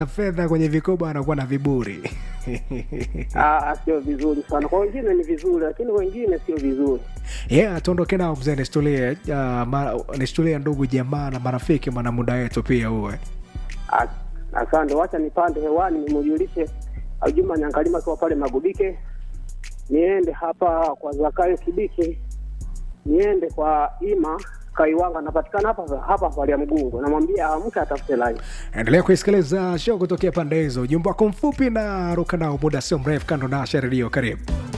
fedha kwenye vikoba wanakuwa na viburi Ah, sio vizuri sana. Kwa wengine ni vizuri, lakini wengine sio vizuri. yeah, tuondoke nao mzee, nistulie uh, ma, nistulie ndugu jamaa na marafiki, maana muda wetu pia uwe Ah, Asante, wacha nipande hewani nimujulishe Juma Nyangalima akiwa pale Magubike, niende hapa kwa Zakayo Kibiki, niende kwa Ima Kaiwanga, anapatikana hapa hapa pale ya Mgungo, namwambia amke atafute line. endelea kuisikiliza show kutokea pande hizo. Ujumbe wako mfupi na ruka nao muda sio mrefu, kando na redio. Karibu.